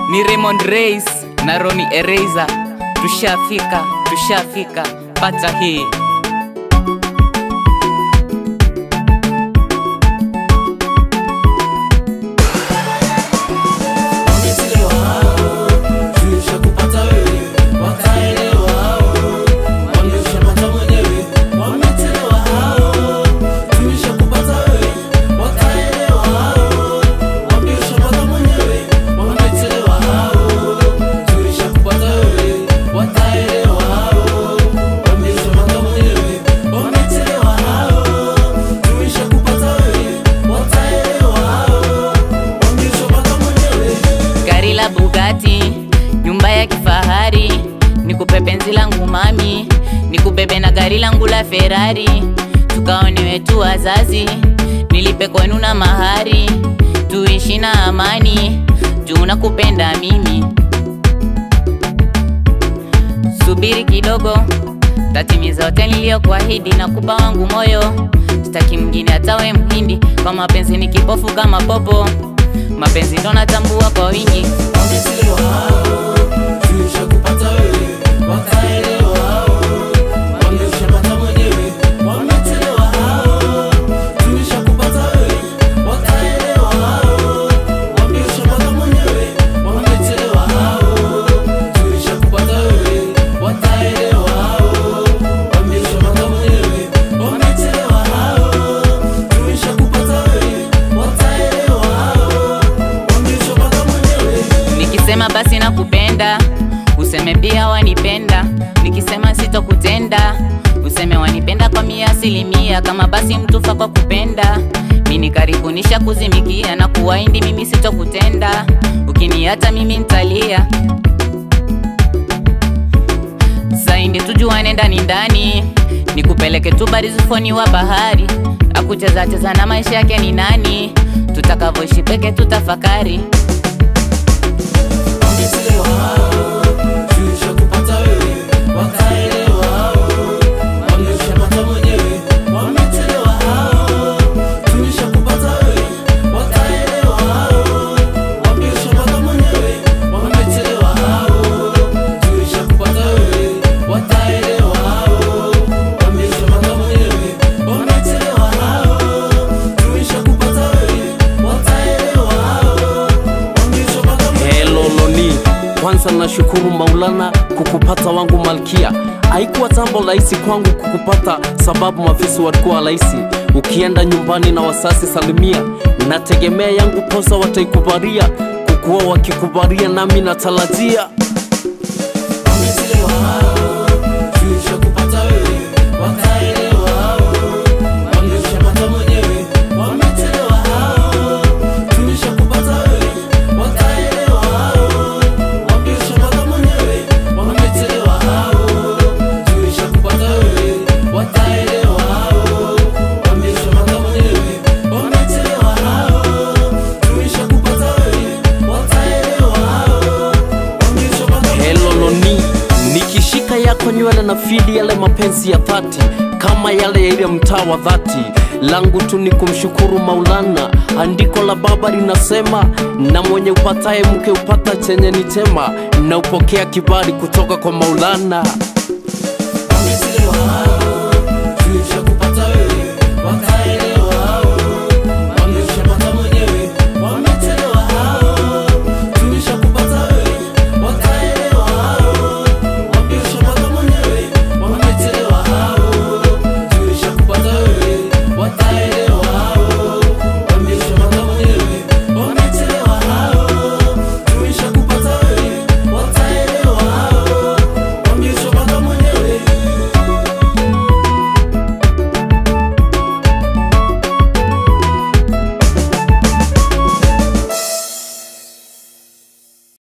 ni Raymond Reis na Roni Ereza, tushafika tushafika, pata hii gari la Bugatti, nyumba ya kifahari, nikupe penzi langu mami, nikubebe na gari langu la Ferrari, tukaone wetu wazazi, nilipe kwenu na mahari, tuishi na amani, juu nakupenda mimi. Subiri kidogo, tatimiza yote niliyokuahidi na kupa wangu moyo, sitaki mwingine atawe mhindi, kwa mapenzi ni kipofu kama popo, mapenzi ndo natambua kwa wingi. Nikisema basi nakupenda, useme pia wanipenda. Nikisema sitokutenda, useme wanipenda kwa mia asilimia. Kama basi mtufa kwa kupenda, mini karibu nisha kuzimikia na kuwaindi, mimi sitokutenda. Ukiniata mimi ntalia, saindi tujuane ndani ndani, nikupeleke tu barizufoni wa bahari, akucheza cheza na maisha yake ni nani, tutakavyoishi peke tutafakari. Hello Loni, kwanza nashukuru Maulana kukupata wangu malkia. Haikuwa jambo rahisi kwangu kukupata, sababu mafisi walikuwa rahisi. Ukienda nyumbani na wasasi salimia, nategemea yangu posa wataikubalia, kukuwa wakikubalia nami natarajia Hello Loni, nikishika yako nywele na fili yale mapenzi ya dhati kama yale ya ile mtaa wa dhati langu tu ni kumshukuru Maulana. Andiko la Baba linasema, na mwenye upataye mke upata chenye ni chema, na upokea kibali kutoka kwa Maulana. Wamechelewa